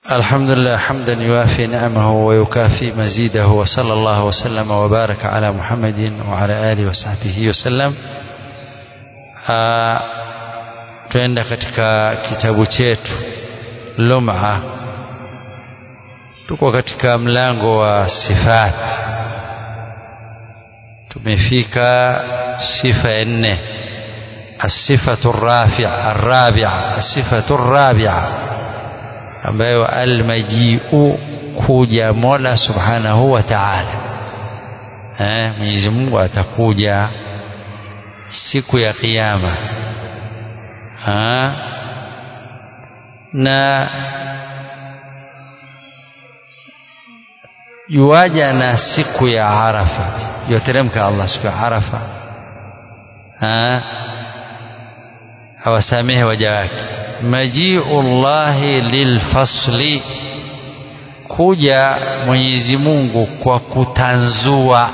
الحمد لله حمدا يوافي نعمه ويكافي مزيده وصلى الله وسلم وبارك على محمد وعلى آله وصحبه وسلم tuenda katika kitabu chetu lum'a tuko katika mlango wa sifat tumefika sifa ya nne الصفة الرافعة الرابعة الصفة الرابعة ambayo almajiu kuja Mola Subhanahu wa Ta'ala. Eh, Mwenyezi Mungu atakuja siku ya kiyama. Ha? Na yuaja na siku ya Arafa, yoteremka Allah siku ya Arafa. Ha? awasamehe waja wake majiu llahi lilfasli kuja Mwenyezi Mungu kwa kutanzua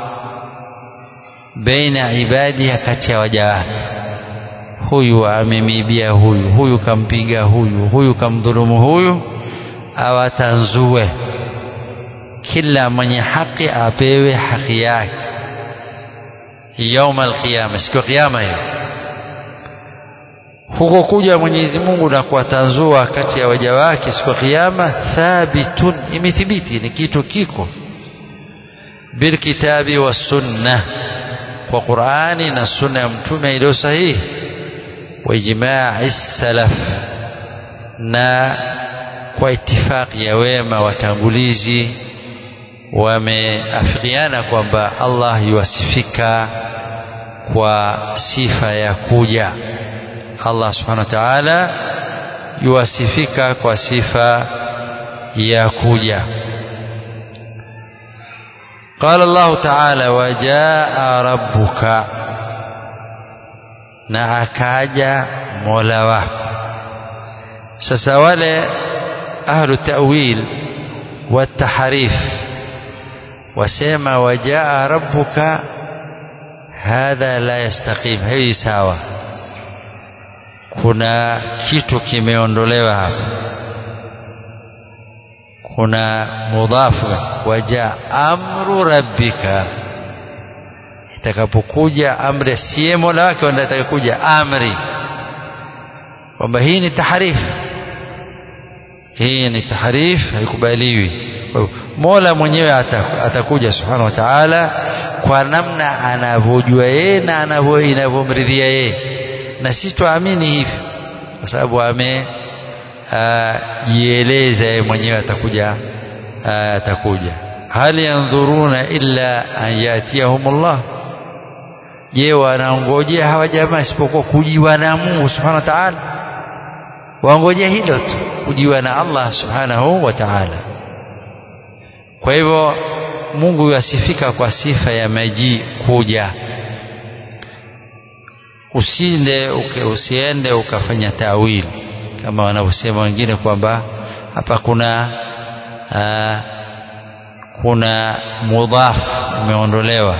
baina ibadiha kati ya waja wake huyu amemibia huyu huyu kampiga huyu huyu kamdhulumu huyu awatanzue kila mwenye haki apewe haki yake yauma alqiyama siku ya kiyama hiyo huko kuja Mwenyezi Mungu na kuwatanzua kati ya waja wake siku ya kiyama thabitun imethibiti ni kitu kiko bilkitabi wa sunna kwa Qur'ani na sunna ya mtume iliyo sahihi wa ijma'i salaf na kwa itifaki ya wema watangulizi wameafikiana kwamba Allah yuwasifika kwa sifa ya kuja Allah subhanahu wa ta'ala yuwasifika kwa sifa ya kuja قال الله تعالى وجاء ربك na akaja mola wako sasa wale ahlu ta'wil wa tahrif wasema wajaa rabbuka hadha la yastaqim hii sawa kuna kitu kimeondolewa hapa kuna mudhafu waja amru rabbika itakapokuja amri siye mola wake wanda itakakuja amri kwamba hii ni taharifu hii ni tahrif haikubaliwi mola mwenyewe atakuja subhanahu wa ta'ala kwa namna anavyojua yeye na anavyo inavyomridhia yeye na sisi tuamini hivi kwa sababu amejieleza yeye mwenyewe atakuja atakuja hal yanzuruna illa an yatiyahumullah je wanaongojea hawa jamaa isipokuwa kujiwa na Mungu subhanahu wa ta'ala waongojea hilo tu kujiwa na Allah subhanahu wa ta'ala kwa hivyo Mungu yasifika kwa sifa ya maji kuja usinde uke, usiende ukafanya tawili kama wanavyosema wengine kwamba hapa kuna aa, kuna mudhaf imeondolewa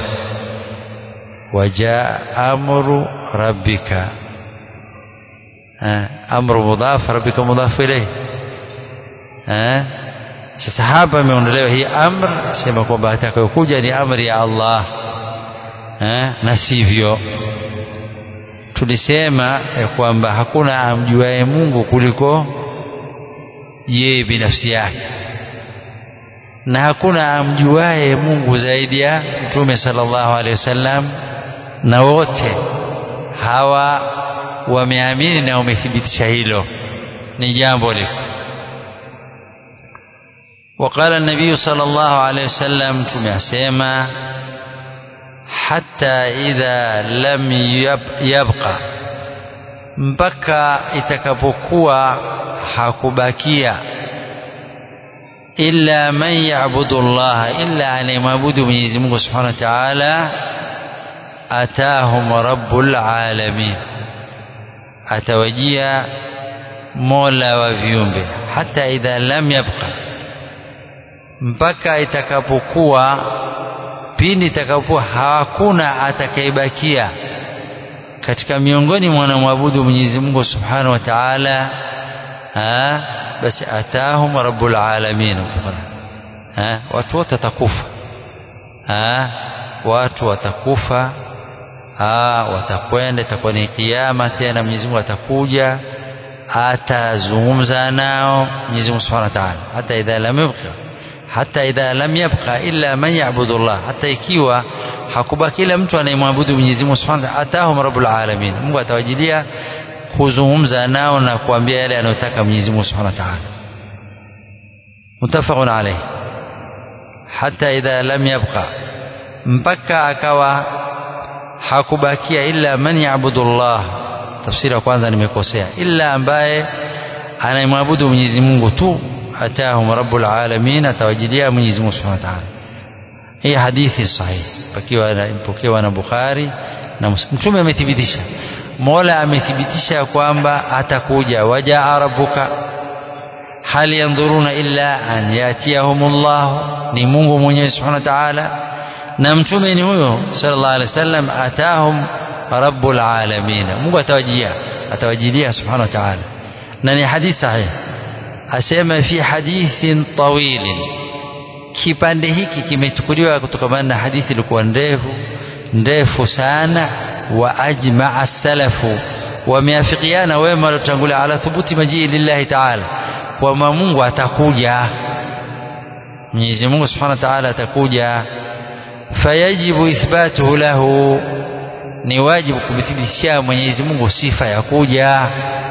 wajaa amru rabbika amru mudhaf rabbika mudhaf ilayhi sasa hapa imeondolewa hii amr sema kwamba atakayokuja ni amri ya Allah na sivyo tulisema ya kwamba hakuna amjuaye Mungu kuliko yeye binafsi yake na hakuna amjuaye Mungu zaidi ya Mtume sallallahu alaihi wasallam na wote hawa wameamini na wamethibitisha hilo ni jambo liko وقال النبي صلى الله عليه وسلم تمسما حتى إذا لم يبقى mpaka itakapokuwa hakubakia illa man ya'budu Allah illa anayemwabudu Mwenyezi Mungu Subhanahu wa Ta'ala atahum rabbul alamin atawajia mola wa viumbe hata idha lam yabqa mpaka itakapokuwa pindi itakapokuwa hakuna atakayebakia katika miongoni mwa wanamwabudu Mwenyezi Mungu Subhanahu wa Ta'ala basi atahum rabbul alamin ha watu wote watakufa ha watu watakufa ha watakwenda itakuwa ni kiyama tena Mwenyezi Mungu atakuja atazungumza nao Mwenyezi Mungu Subhanahu wa Ta'ala hata idha lam yabqa hata idha lam yabqa illa man ya'budu Allah hata ikiwa hakubaki kila mtu anayemwabudu Mwenyezi Mungu Subhanahu wa Ta'ala atahum rabbul alamin Mungu atawajilia kuzungumza nao na kuambia yale anayotaka Mwenyezi Mungu Subhanahu wa Ta'ala mutafaqun alayhi hata idha lam yabqa mpaka akawa hakubakia illa man ya'budu Allah tafsiri ya kwanza nimekosea illa ambaye anayemwabudu Mwenyezi Mungu tu atahum rabbul alamin atawajilia Mwenyezi Mungu Subhanahu wa Ta'ala hii hadithi sahihi pakiwa ipokewa na Bukhari na Mtume amethibitisha Mola amethibitisha kwamba atakuja wajaa rabbuka hal yanzuruna illa an yatiyahumullah ni Mungu mwenyewe Subhanahu wa Ta'ala na mtume ni huyo sallallahu alaihi wasallam atahum rabbul alamin Mungu atawajia atawajilia Subhanahu wa Ta'ala na ni hadithi sahihi asema fi hadithin tawilin kipande hiki kimechukuliwa kutokana na hadithi ilikuwa ndefu ndefu sana wa ajmaa salafu wameafikiana wema waliotangulia ala thubuti majii lillahi taala kwamba Mungu atakuja Mwenyezi Mungu Subhanahu wa Ta'ala atakuja fayajibu ithbatuhu lahu ni wajibu kumthibitishia Mwenyezi Mungu sifa ya kuja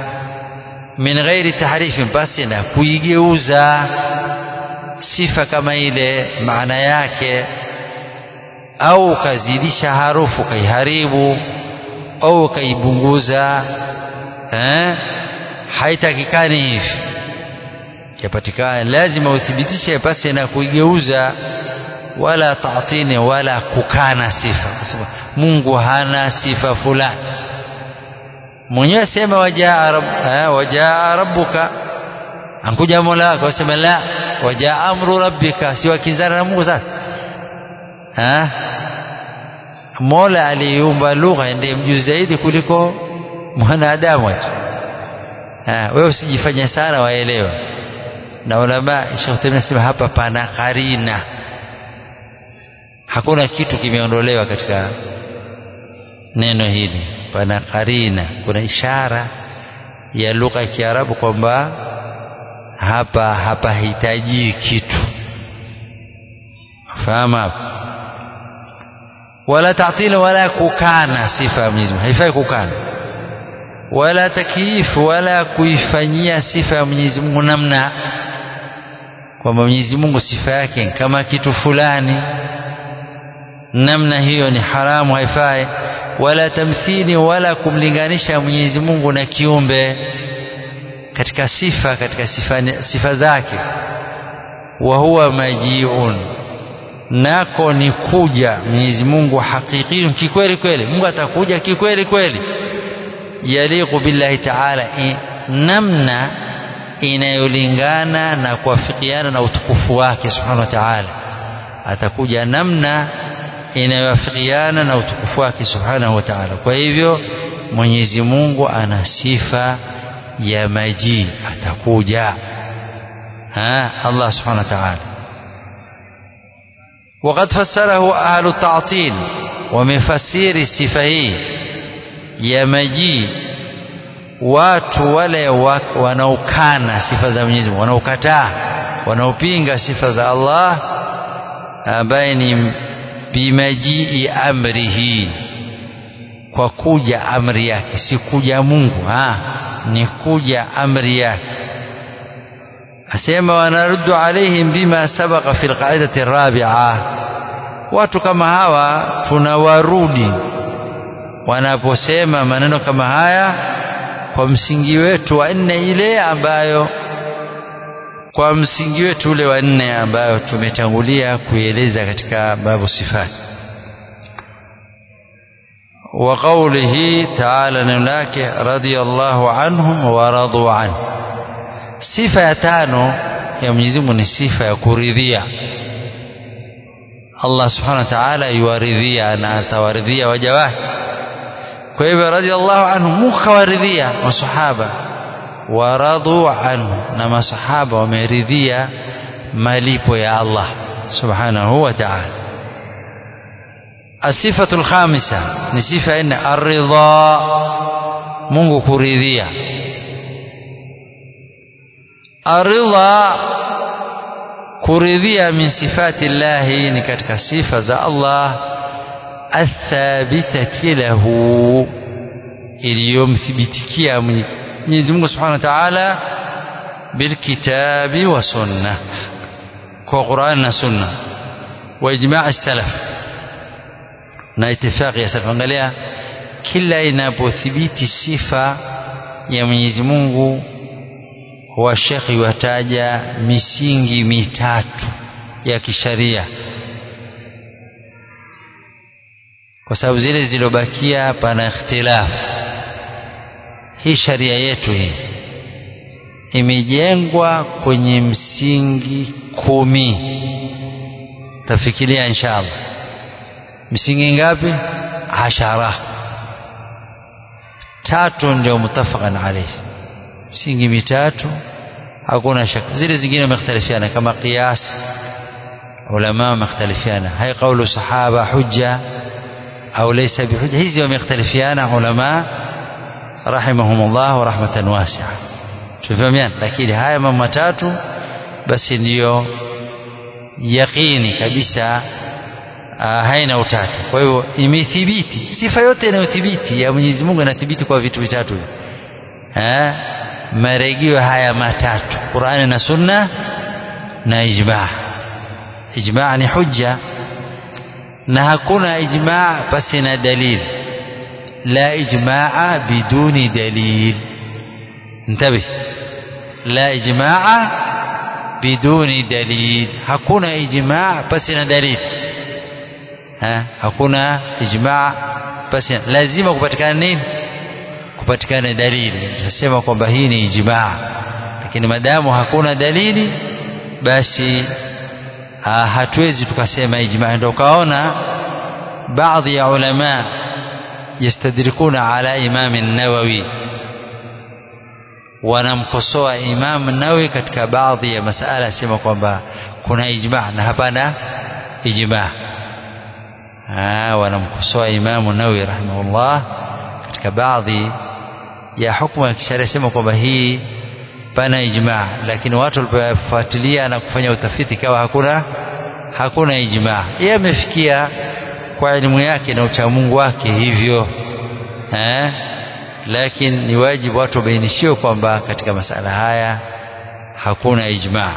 min ghairi tahrifi basi na kuigeuza sifa kama ile maana yake au ukazidisha harufu ukaiharibu au ukaipunguza eh haitakikani hivi yapatikana lazima uthibitishe pasi na kuigeuza wala taatini wala kukana sifa kwa sababu Mungu hana sifa fulani mwenyewe sema wajaa rabb eh, wajaa rabbuka ankuja mola wako sema la wajaa amru rabbika si wakinzana na Mungu sasa ha Mola aliumba lugha ndiye mjuzi zaidi kuliko mwanadamu tu wewe usijifanye sana waelewa na ulama Sheikh Taymiyyah anasema hapa pana karina hakuna kitu kimeondolewa katika neno hili pana karina kuna ishara ya lugha ya Kiarabu kwamba hapa hapahitaji kitu fahamu hapo wala ta'til wala kukana sifa ya Mwenyezi Mungu haifai kukana wala takiifu wala kuifanyia sifa ya Mwenyezi Mungu namna kwamba Mwenyezi Mungu sifa yake kama kitu fulani namna hiyo ni haramu haifai wala tamthili wala kumlinganisha Mwenyezi Mungu na kiumbe katika sifa katika sifa, sifa zake wa huwa majiun nako ni kuja Mwenyezi Mungu hakiki kikweli kweli Mungu atakuja kikweli kweli yaliqu billahi ta'ala namna inayolingana na kuafikiana na utukufu wake subhanahu wa ta'ala atakuja namna inayoafikiana na utukufu wake subhanahu wa ta'ala kwa hivyo Mwenyezi Mungu ana sifa ya maji atakuja ha Allah subhanahu wa ta'ala وقد فسره أهل التعطيل ومفسير الصفة هي ya majii watu wale wanaokana sifa za Mwenyezi Mungu wanaokataa wanaopinga sifa za Allah ambaye ni bimajii amrihi kwa kuja amri yake si kuja Mungu ha ni kuja amri yake asema wanaruddu alaihim bima sabaqa fi alqaidati arabi'a watu kama hawa tunawarudi wanaposema maneno kama haya kwa msingi wetu wa nne ile ambayo kwa msingi wetu ule wa nne ambayo tumetangulia kueleza katika babu sifati wa qawlihi ta'ala neno lake radiyallahu anhum wa radu an sifa ya tano ya Mwenyezi Mungu ni sifa ya kuridhia Allah subhanahu wa ta'ala yuwaridhia na atawaridhia waja wake kwa hivyo radhiallahu anhu Mungu kawaridhia masahaba waradu anhu na masahaba wameridhia malipo ya Allah subhanahu wa ta'ala الصفة الخامسة نصفة إن الرضا Mungu kuridhia aridha kuridhia min sifati llahi ni katika sifa za Allah athabitati lahu iliyomthibitikia Mwenyezi Mungu Subhanahu wa Ta'ala bilkitabi wa sunna kwa Qur'an na sunna wa ijma' salaf na itifaqi ya salaf angalia kila inapothibiti sifa ya Mwenyezi Mungu washekhi wataja misingi mitatu ya kisharia kwa sababu zile zilizobakia pana ikhtilafu hii sharia yetu hii imejengwa kwenye msingi kumi tafikiria inshallah misingi ngapi ashara tatu ndio mutafaqan alayhi msingi mitatu hakuna shaka zile zingine wamekhtalifiana kama qiyas ulama wamekhtalifiana hai kaulu sahaba hujja au laysa bihujja hizi wamekhtalifiana ulama rahimahumullah wa rahmatan wasi'a tufahamiana lakini haya mambo matatu basi ndiyo yaqini kabisa haina utata kwa hivyo imethibiti sifa yote inayothibiti ya Mwenyezi Mungu inathibiti kwa vitu vitatu eh marejeo haya matatu Qur'ani na Sunna na ijma' ijma' ni hujja na hakuna ijma' basi na dalili la ijma' biduni dalil انتبه لا إجماع بدون دليل hakuna ijma' basi na dalili ha hakuna ijma' basi lazima kupatikana nini kupatikana dalili tutasema kwamba hii ni ijmaa lakini madamu hakuna dalili basi ha, hatuwezi tukasema ijmaa ndio kaona baadhi ya ulama yastadrikuna ala imam an-nawawi wanamkosoa imam nawawi katika baadhi ya masala sema kwamba kuna ijmaa na hapana ijmaa wanamkosoa imam nawawi rahimahullah katika baadhi ya hukumu ya kisheria sema kwamba hii pana ijmaa lakini watu walipofuatilia na kufanya utafiti kawa hakuna hakuna ijmaa yeye amefikia kwa elimu yake na uchamungu wake hivyo eh? lakini ni wajibu watu wabainishiwe kwamba katika masala haya hakuna ijmaa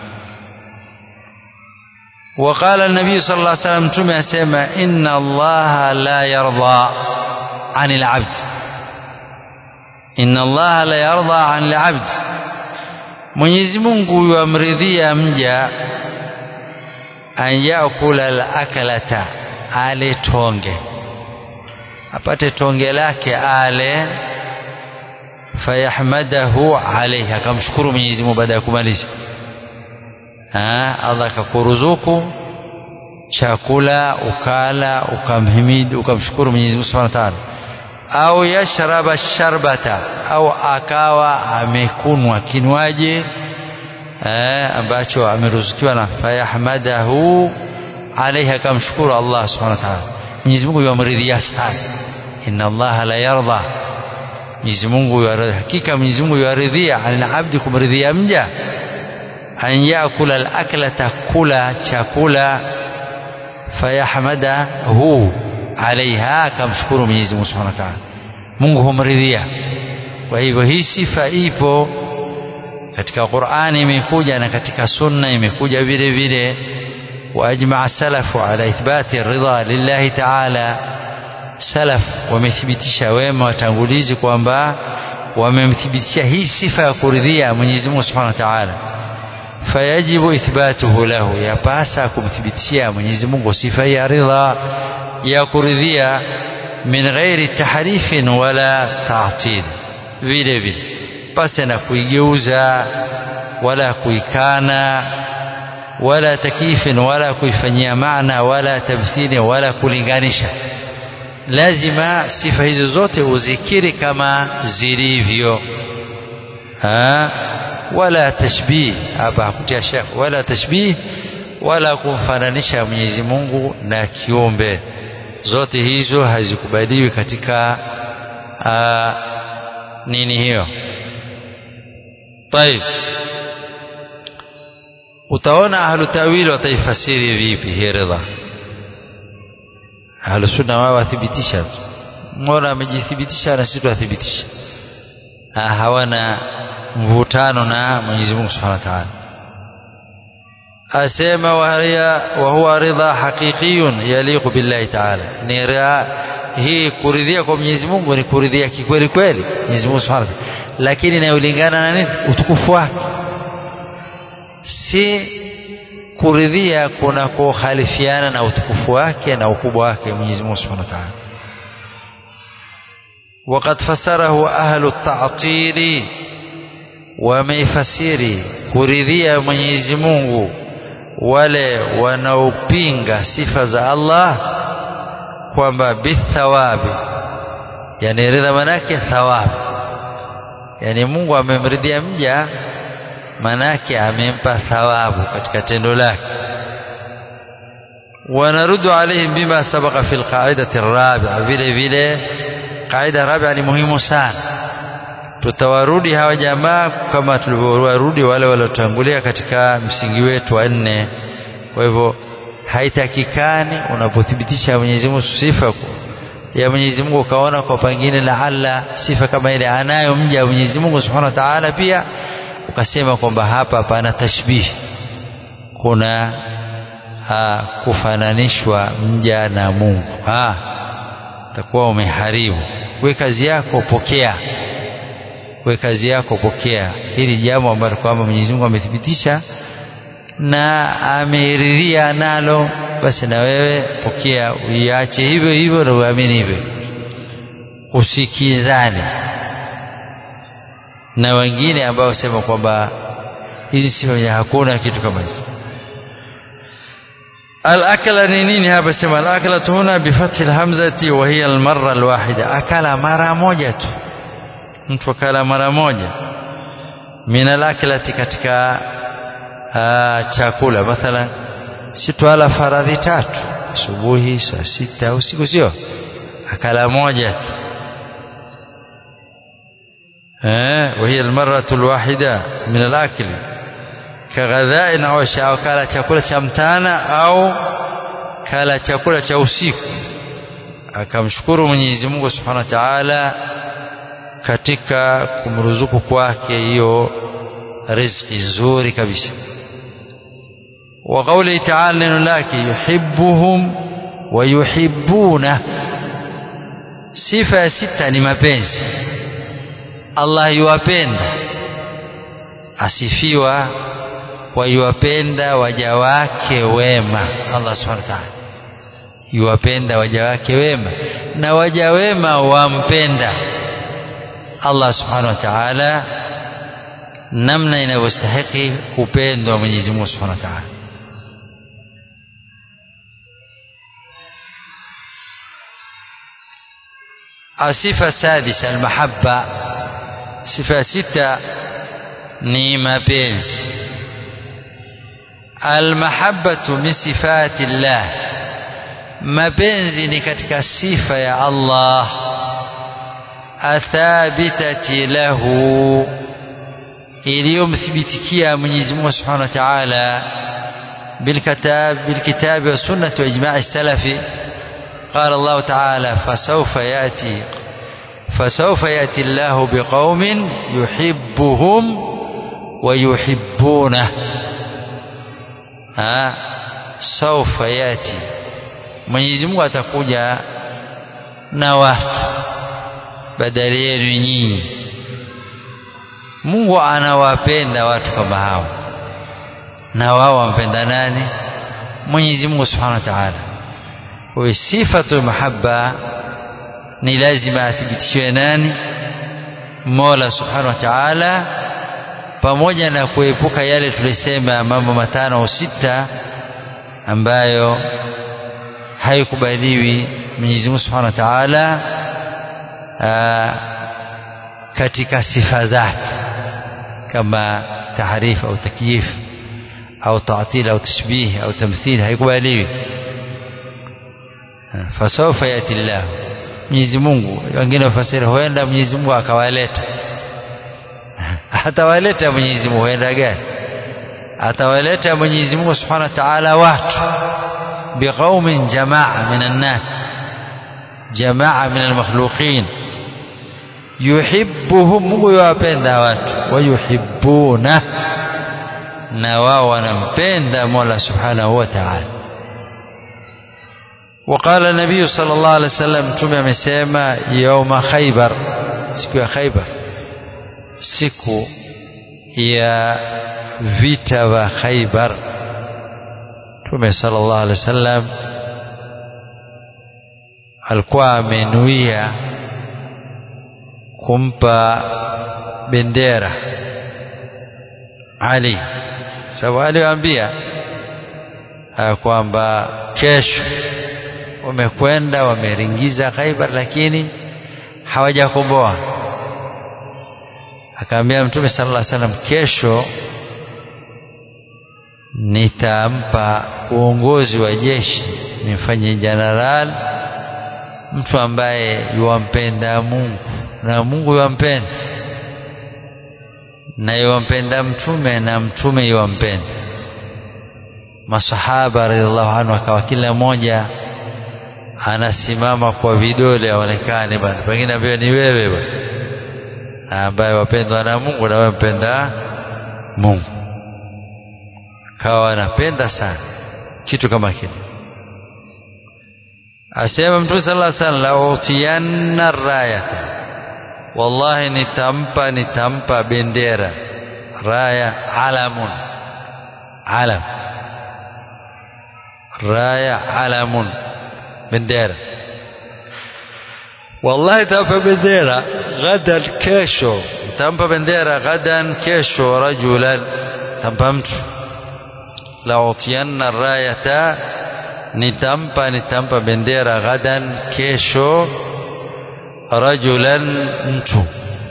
وقال النبي صلى الله عليه وسلم تمي أسمى إن الله لا يرضى عن العبد inna allaha la yarda an al-abd Mwenyezi Mungu yuamridhia mja an yakula al-akalata ale tonge apate tonge lake ale fayahmadahu alayhi akamshukuru Mwenyezi Mungu baada ya kumaliza Allah akakuruzuku chakula ukala ukamhimidi ukamshukuru Mwenyezi Mungu Subhanahu wa Ta'ala au yashraba sharbata au akawa amekunwa kinywaji eh, ambacho ameruzukiwa na fayahmadahu alaihi akamshukuru Allah subhanahu wa ta'ala Mwenyezi Mungu yamridhia sana inna Allah la yarda Mwenyezi Mungu yaridhia hakika Mwenyezi Mungu yaridhia alabdi kumridhia mja an yakula alaklata kula chakula fayahmadahu alaiha akamshukuru Mwenyezi Mungu Subhanahu wa Ta'ala Mungu humridhia kwa hivyo hii sifa ipo katika Qur'ani imekuja na katika sunna imekuja vile vile واجمع السلف على اثبات الرضا لله تعالى salaf wamethibitisha wema watangulizi kwamba wamemthibitisha hii sifa ya kuridhia Mwenyezi Mungu Subhanahu wa Ta'ala fayajibu ithbatuhu lahu yapasa kumthibitishia Mwenyezi Mungu sifa ya ridha ya kuridhia min ghairi tahrifin wala ta'til vile vile pasi na kuigeuza wala kuikana wala takifin wala kuifanyia maana wala tamthili wala kulinganisha lazima sifa hizo zote uzikiri kama zilivyo ha? wala tashbih hapa hakutia shekh wala tashbih wala kumfananisha Mwenyezi Mungu na kiumbe zote hizo hazikubaliwi katika aa, nini hiyo طيب utaona ahlu tawili wataifasiri vipi hii ridha ahlu sunna wao wathibitisha mbona amejithibitisha na sisi tuathibitisha hawana mvutano na Mwenyezi Mungu Subhanahu wa Ta'ala asema wa huwa ridha haqiqiyun yaliqu billahi ta'ala ni hii kuridhia kwa Mwenyezi Mungu ni kuridhia kikweli kweli Mwenyezi Mungu Subhanahu wa Ta'ala lakini inayolingana na nini utukufu wake si kuridhia kuna kukhalifiana na utukufu wake na ukubwa wake Mwenyezi Mungu Subhanahu wa Ta'ala وقد فسره أهل التعطيل wameifasiri kuridhia Mwenyezi Mungu wale wanaopinga sifa za Allah kwamba bithawabi yani ridha manake thawabu yani Mungu amemridhia mja manake amempa thawabu katika tendo lake ونرد عليهم بما سبق في القاعدة الرابعة vile vile qaida rabia ni muhimu sana tutawarudi hawa jamaa kama tulivyowarudi wale waliotangulia katika msingi wetu wa nne kwa hivyo haitakikani unapothibitisha Mwenyezi Mungu sifa ya Mwenyezi Mungu ukaona kwa pengine laala sifa kama ile anayo mja wa Mwenyezi Mungu Subhanahu wa Ta'ala pia ukasema kwamba hapa pana tashbih kuna ha, kufananishwa mja na Mungu ha utakuwa umeharibu we kazi yako pokea we kazi yako pokea hili jambo ambalo kwamba Mwenyezi Mungu amethibitisha na ameridhia nalo basi na wewe pokea uiache hivyo hivyo na uamini hivyo usikizane na wengine ambao sema kwamba hizi sifa hakuna kitu kama hicho الأكل نينين هذا سمى الأكلة هنا بفتح الهمزة وهي المرة الواحدة أكل مرة موجة mtu akala mara moja min alaklati katika uh, chakula mathalan si twala faradhi tatu asubuhi saa sita usiku sio akala moja tu eh وهي المرة الواحدة من الأكل كغذاء أو أو kala chakula cha mchana au kala chakula cha usiku akamshukuru Mwenyezi Mungu Subhanahu wa Ta'ala katika kumruzuku kwake hiyo riziki nzuri kabisa wa qawli ta'ala neno lake yuhibbuhum wa yuhibbuna sifa ya sita ni mapenzi Allah yuwapenda asifiwa wa yuwapenda waja wake wema Allah subhanahu wa ta'ala yuwapenda waja wake wema na waja wema wampenda Allah subhanahu wa ta'ala namna inavyostahiki kupendwa Mwenyezi Mungu subhanahu wa ta'ala asifa sadisa almahabba sifa sita ni mapenzi almahabbatu min sifati llah mapenzi ni katika sifa ya Allah athabitati lahu iliyomthibitikia Mwenyezi Mungu Subhanahu wa Ta'ala بالكتاب بالكتاب والسنة وإجماع السلف قال الله تعالى فسوف يأتي فسوف يأتي الله بقوم يحبهم ويحبونه ها سوف يأتي Mwenyezi Mungu atakuja na watu badala yenu nyinyi Mungu anawapenda watu kama hao na wao wampenda nani Mwenyezi Mungu Subhanahu wa Ta'ala kwa sifatu mahabba ni lazima athibitishiwe nani Mola Subhanahu wa Ta'ala pamoja na kuepuka yale tulisema mambo matano au sita ambayo haikubaliwi Mwenyezi Mungu Subhanahu wa Ta'ala katika sifa zake kama tahrif au takyif au ta'til au tashbih au tamthil haikubaliwi fasawfa yati Allah Mwenyezi Mungu wengine wafasiri huenda Mwenyezi Mungu akawaleta atawaleta Mwenyezi Mungu huenda gani atawaleta Mwenyezi Mungu Subhanahu wa Ta'ala watu biqaumin jamaa minan nas jamaa min almakhluqin yuhibbuhum Mungu yuwapenda watu wayuhibbuna na wao wanampenda Mola Subhanahu wa Ta'ala وقال النبي صلى الله عليه وسلم tume amesema يوم خيبر siku ya Khaybar siku ya vita vya Khaybar Mtume sallallahu alaihi wasallam alikuwa amenuia kumpa bendera Ali sababu aliwaambia kwamba kesho wamekwenda wameringiza Khaibar lakini hawajakomboa akaambia mtume sallallahu alaihi wasallam kesho nitampa uongozi wa jeshi nimfanye jeneral mtu ambaye yuwampenda Mungu na Mungu yuwampenda na yuwampenda mtume na mtume yuwampenda masahaba radhiallahu anhu akawa kila mmoja anasimama kwa vidole aonekane bwana pengine ambaye ni wewe bwana ambaye wapendwa na Mungu na wewe mpenda Mungu kawa anapenda sana kitu kama kile asema mtume sallallahu alaihi wasallam utiyanna rayata wallahi nitampa nitampa bendera raya alamun alam raya alamun bendera wallahi tampa bendera gadan kesho tampa bendera gadan kesho rajulan tampa mtu la utiyanna rayata nitampa nitampa bendera gadan kesho rajulan mtu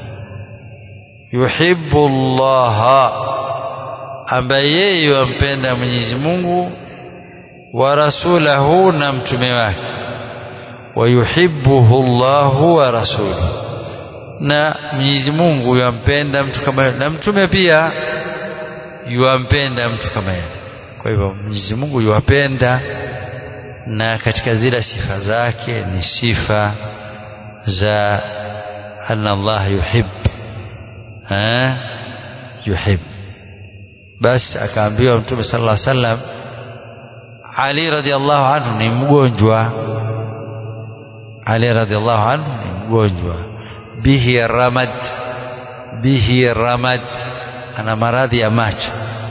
yuhibbu Allah ambaye yeye yampenda Mwenyezi Mungu wa rasulahu na mtume wake wayuhibbuhu Allahu wa rasuluhu na Mwenyezi Mungu yampenda mtu kama na mtume pia yuampenda mtu kama yeye kwa hivyo Mwenyezi Mungu yuwapenda na katika zile sifa zake ni sifa za anna Allah yuhib ha yuhib basi akaambiwa mtume sallallahu alaihi wasallam Ali radhiallahu anhu ni mgonjwa Ali radhiallahu anhu ni mgonjwa bihi ramad bihi ramad ana maradhi ya macho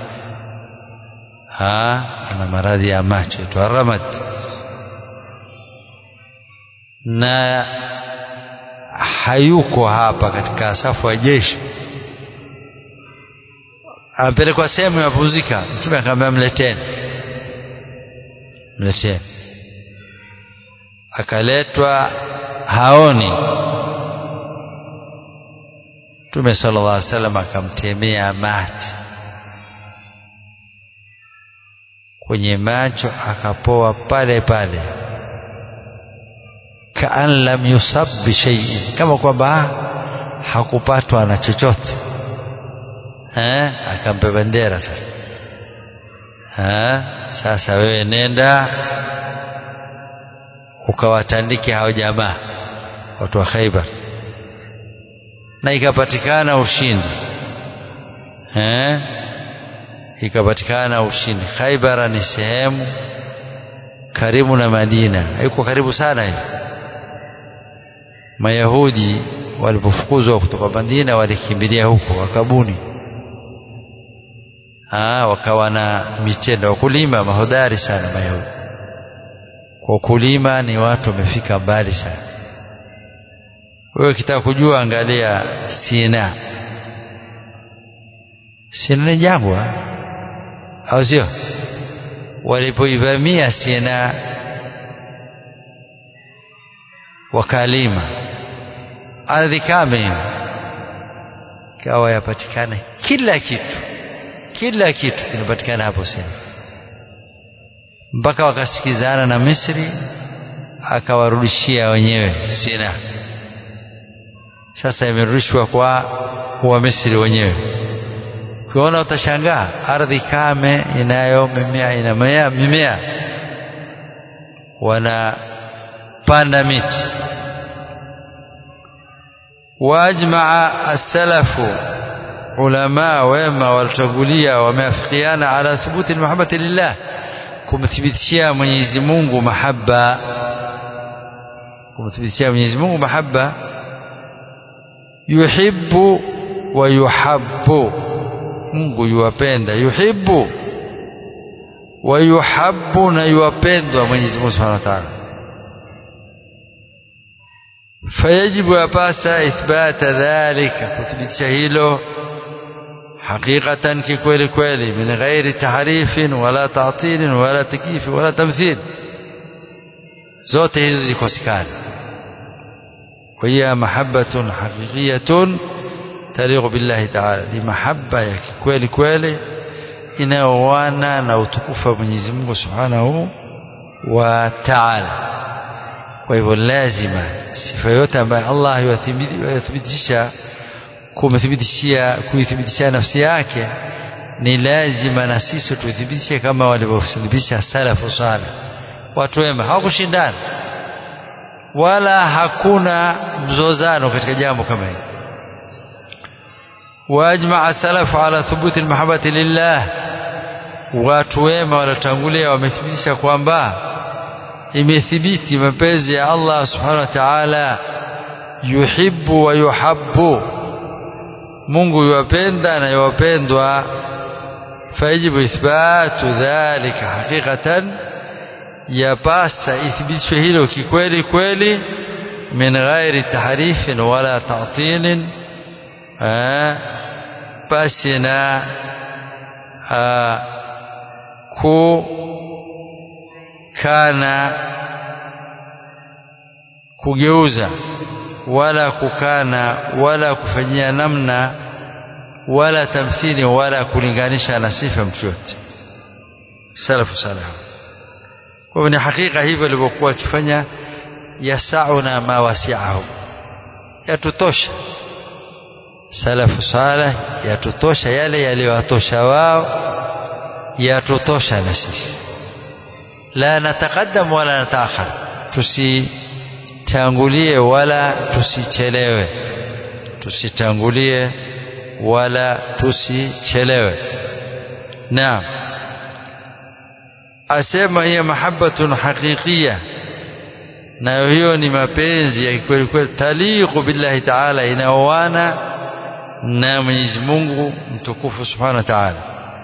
ha ana maradhi ya macho itwa ramad na hayuko hapa katika safu ya jeshi amepelekwa sehemu ya mapumzika mtume akamwambia mleteni mleteni akaletwa haoni mtume sallallahu alaihi wasallam akamtemea mati kwenye macho akapoa pale pale kaan lam yusab bishaiin kama kwamba hakupatwa na chochote eh akampa bendera sasa eh sasa wewe nenda ukawatandike hao jamaa watu wa Khaibar na ikapatikana ushindi eh ikapatikana ushindi Khaibar ni sehemu karibu na Madina haiko karibu sana hivi Mayahudi walipofukuzwa kutoka Madina walikimbilia huko wakabuni ah wakawa na mitendo wakulima mahodari sana Mayahudi kwa kulima ni watu wamefika mbali sana wewe ukitaka kujua angalia Sina Sina ni jangwa au sio walipoivamia Sina wakalima ardhi kame ikawa yapatikana kila kitu kila kitu kinapatikana hapo Sina mpaka wakasikizana na Misri akawarudishia wenyewe Sina sasa imerudishwa kwa wa Misri wenyewe ukiona utashangaa ardhi kame inayo mimea inamea mimea wanapanda miti waajmaa as-salafu ulama wema waliotangulia wameafikiana ala thubuti almahabbati lillah kumthibitishia Mwenyezi Mungu mahaba kumthibitishia Mwenyezi Mungu mahaba yuhibbu wa yuhabbu Mungu yuwapenda yuhibbu wa yuhabbu na yuwapendwa Mwenyezi Mungu Subhanahu wa Ta'ala fayajibu yapasa ithbata dhalika kuthibitisha hilo حقيقة ككويل كويلي من غير تحريف ولا تعطيل ولا تكييف ولا تمثيل zote hizo zikosekana وهي محبة حقيقية تليق بالله تعالى ni mahaba ya kikweli kweli inayoana na utukufu wa Mwenyezi Mungu Subhanahu wa Ta'ala kwa hivyo lazima sifa yote ambayo Allah yathibitisha kumthibitishia kuithibitishia nafsi yake ni lazima na sisi tuithibitishe kama walivyothibitisha salafu salih watu wema hawakushindana wala hakuna mzozano katika jambo kama hili waajmaa salafu ala thubuti almahabbati lillah watu wema waliotangulia wamethibitisha kwamba imethibiti mapenzi ya Allah subhanahu wa ta'ala yuhibbu wa yuhabbu Mungu yuwapenda na yuwapendwa fayajibu ithbatu dhalika haqiqatan yapasa ithibitishwe hilo kikweli kweli min ghairi tahrifin wala ta'tilin basi na ku kana kugeuza wala kukana wala kufanyia namna wala tamthili wala kulinganisha na sifa mtu yote salafu salih kwa hivyo ni hakika hivyo walivyokuwa wakifanya yasauna ma wasi'ahum yatutosha salafu salih yatutosha yale yaliyowatosha wao yatutosha na sisi la nataqaddam wala nataakhar tusitangulie wala tusichelewe tusitangulie wala tusichelewe naam asema hiya mahabbatun haqiqiyya nayo hiyo ni mapenzi ya kweli kweli taliqu billahi ta'ala inaoana na Mwenyezi Mungu mtukufu subhanahu wa ta'ala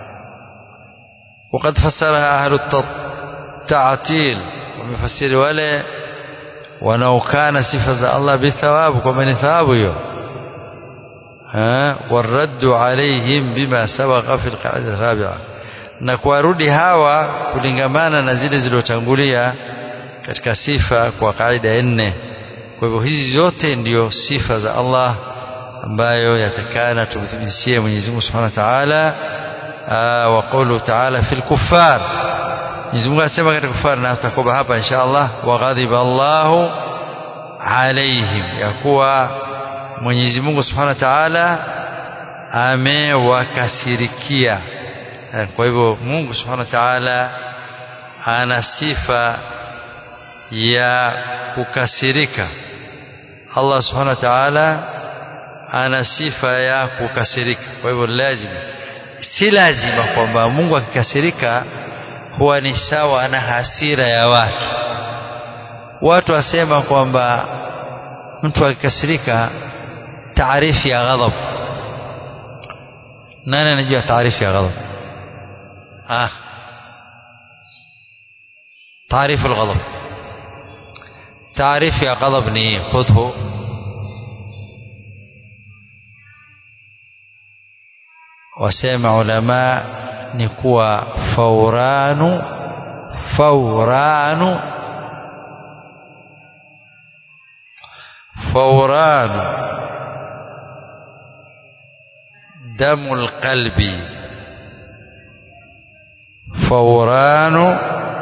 وقد فسرها أهل التعطيل ومفسر ولا wanaokana sifa za Allah bithawabu kwamba ni thawabu hiyo waraddu alaihim bima sabaqa fi alqaida rabi'a na kuwarudi hawa kulingamana na zile zilizotangulia katika sifa kwa kaida ya nne kwa hivyo hizi zote ndio sifa za Allah ambayo yatakana tumthibitishie Mwenyezi Mungu Subhanahu wa Ta'ala wa qawlu ta'ala fil kuffar Mwenyezi Mungu anasema katika kufar na tutakoba hapa insha Allah wa ghadiba Allahu alaihim ya kuwa Mwenyezi Mungu Subhanahu wa Ta'ala amewakasirikia kwa hivyo Mungu Subhanahu wa Ta'ala ana sifa ya kukasirika Allah Subhanahu wa Ta'ala ana sifa ya kukasirika kwa hivyo lazima si lazima kwamba Mungu akikasirika huwa ni sawa na hasira ya watu watu wasema kwamba mtu akikasirika taarifu ya ghadhab nani anajua taarifu ya ghadhab ah taarifu الغضب taarifu ya ghadhab ni khudhu wasema ulama ni kuwa fauranu fauranu fauranu damu lqalbi fauranu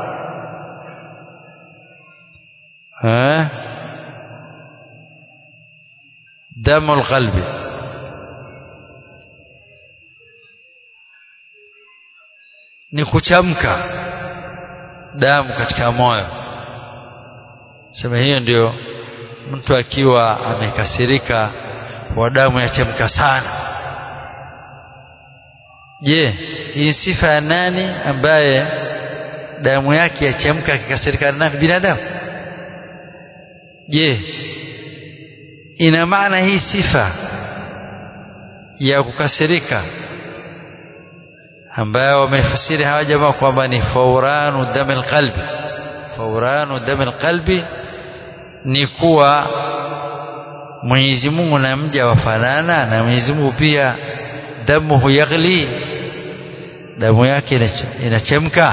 damu lqalbi ni kuchamka damu katika moyo sema hiyo ndio mtu akiwa amekasirika wa damu yachemka sana je hii sifa ya nani ambaye damu yake yachemka akikasirika na nani binadamu je ina maana hii sifa ya kukasirika ambayo wamefasiri hawa jamaa kwamba ni fauranu dami alqalbi fauranu dami alqalbi ni kuwa Mwenyezi Mungu na mja wafanana na Mwenyezi Mungu pia damu yaghli damu yake inachemka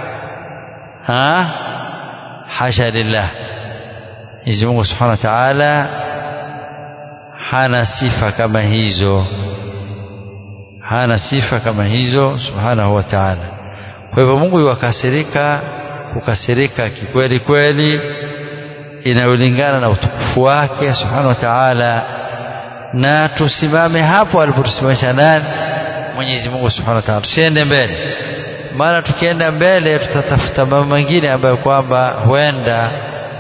ha hasha lillah Mwenyezi Mungu Subhanahu wa Ta'ala hana sifa kama hizo hana sifa kama hizo Subhanahu wa Ta'ala kwa hivyo Mungu yuwakasirika kukasirika kikweli kweli inayolingana na utukufu wake Subhanahu wa Ta'ala na tusimame hapo alipotusimamisha nani Mwenyezi Mungu Subhanahu wa Ta'ala tusiende mbele maana tukienda mbele tutatafuta mambo mengine ambayo kwamba huenda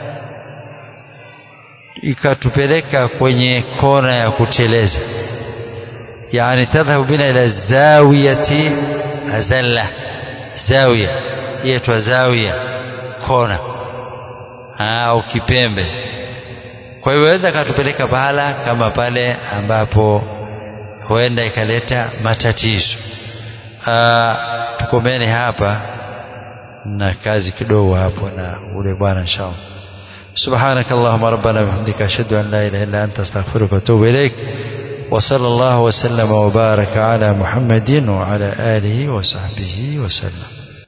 ikatupeleka kwenye kona ya kuteleza yani tadhhabu bina ila zawiyati azalla zawiya yaitwa zawiya kona au kipembe kwa hiyo waweza katupeleka pahala kama pale ambapo huenda ikaleta matatizo tukomene hapa na kazi kidogo hapo na ule bwana inshallah سبحانك اللهم ربنا وبحمدك أشهد أن لا إله إلا أنت أستغفرك وأتوب إليك وصلى الله وسلم وبارك على محمد وعلى آله وصحبه وسلم